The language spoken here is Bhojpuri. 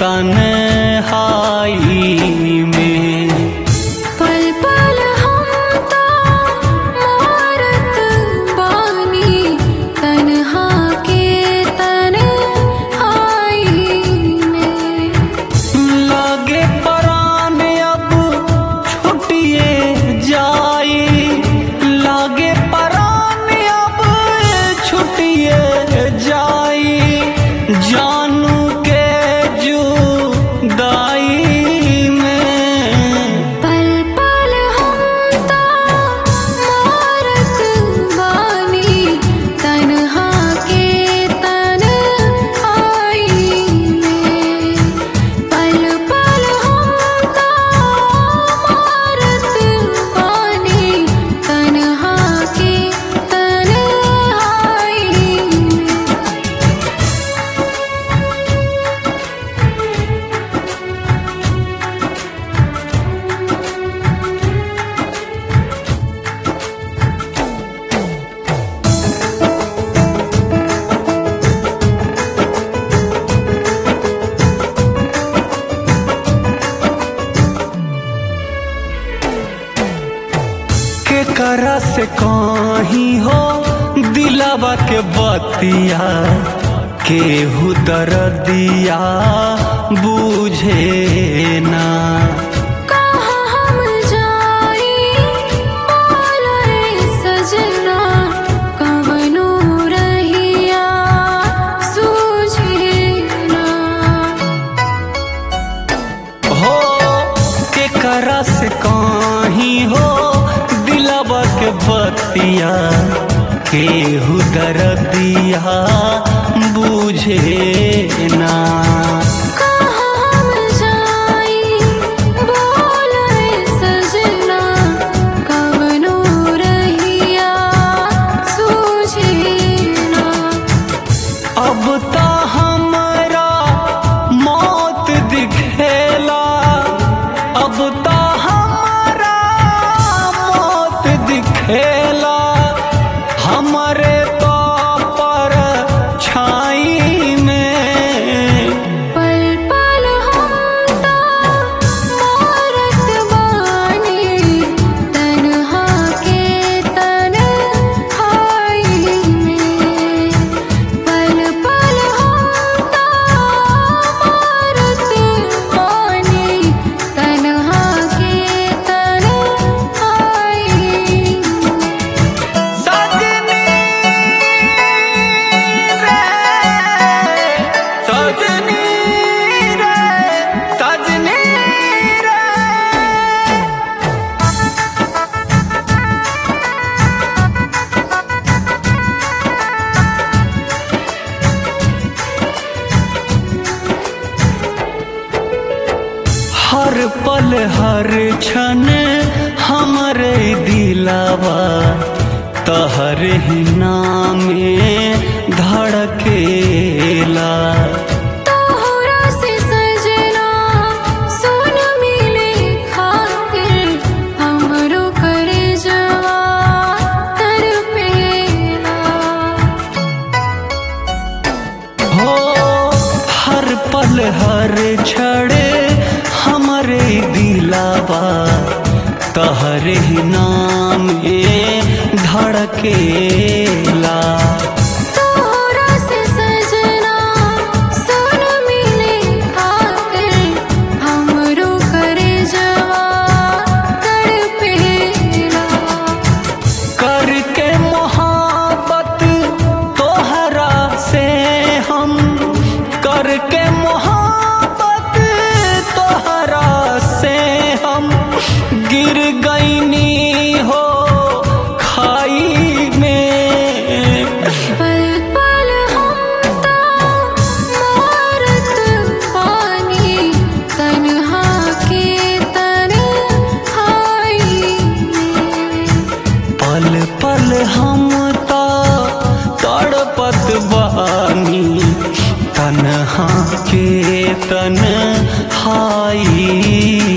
तन्हाई में पल पल हम तो मारत बानी तन्हा के तन्हाई में लागे परान अब छुटिए जाई लागे परान अब छुटिए जाई जानू के जुदाई में पल पल हम तो मारत बानी तन्हा के तन्हाई में पल पल हम तो मारत बानी तन्हा के तन्हाई में के करा से कहीं हो दिलावा के बतिया केहू दर्दिया बूझे ना कहाँ हम जाई बोले सजना कवनो रहिया सूझे ना हो के करा से कहीं हो दिलावा के बतिया केहू दर्दिया बूझे ना कहाँ हम जाई बोले सजना कवनो रहिया सूझे ना अब तो हमरा मौत दिखेला अब तो हमरा मौत दिखेला हमरे तो पर छाई में पल पल हम तो मारत बानी तन्हा के तन्हाई में पल पल हम तो मारत बानी तन्हा के तन्हाई में सजनी रे सजनी रे सजनी रे हर पल हर क्षण हमरे दिलावा तहर ही नामे धड़केला तोहरा से सजना सुन मिले खातिर हमरो कर जवा तड़पेला हो हर पल हर क्षण हमरे दिलावा तहर ही नामे धड़केला तोहरा से सजना सुन मिले खातिर हमरो कर जवा तड़पेला करके मोहब्बत तोहरा से हम करके मोहब्बत तोहरा से हम गिर गईनी हो खाई में पल पल हम तो मारत पानी तन्हा के तन्हाई में पल पल हम तो तड़पत बानी तन्हा के तन्हाई